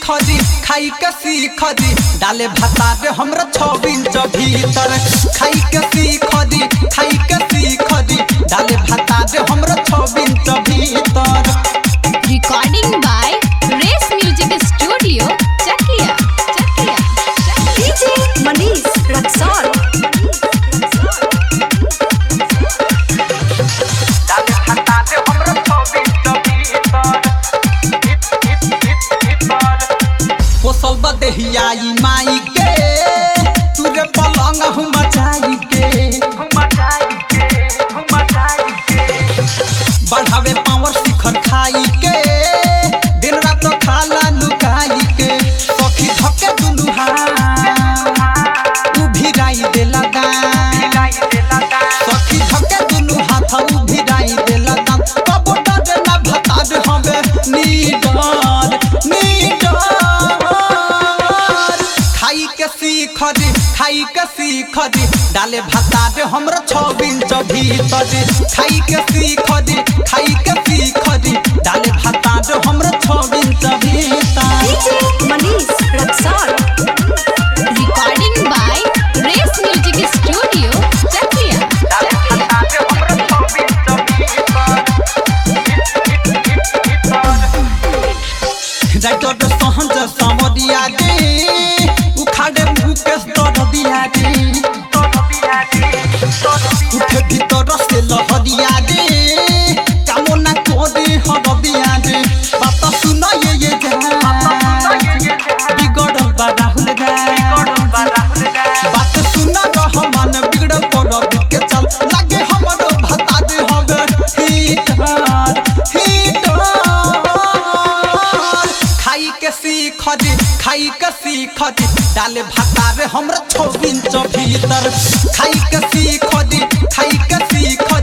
सीख दी खाई के सीख दी डाले भाता रे हमरा छह इंच भीतर खाई के सीख दी खाई के सीख दी डाले भाता रे हमरा छह इंच भीतर Recording by Race Music Studio, Chakia. Chakia. DJ Manish Raksol. डाले भाता रे हमरा छह इंच भीतर पोसल बदेहिया ई माई के तुरे पलंग हम मचाई के बढ़ावे पावर शिखर खाई के दिन रात खाला लुकाई के सखी धके दुनु हाथ उभिराई देला दान सखी धके दुनु हाथ उभिराई देला दान कबो डर ना भता दे हवे नीडर नीडर खाई के सीख दी खाई के सीख दी डाले भाता रे हमरा छह इंच भीतर खाई के सीख दी खाई के सीख दी डाले भाता रे हमरा छह इंच भीतर DJ Manish Raksol. Recording by Race Music Studio, Chakia. Chakia. Writer सहन समरिया गे उखाड़े मुकेश दरदिया गे उठे भीतर से लहरिया गे कामना करे हरदिया गे बात सुन ये ये जा बिगड़ल बा राहुल बात सुन रहमान बिगड़ल पर के चल लागे हमरो भता दे हवे हीटर हीटर खाई के सीख दी खाई के सीख दी डाले भाता रे हमरा छौ इंच भीतर खाई के सीख दी खाई के सीख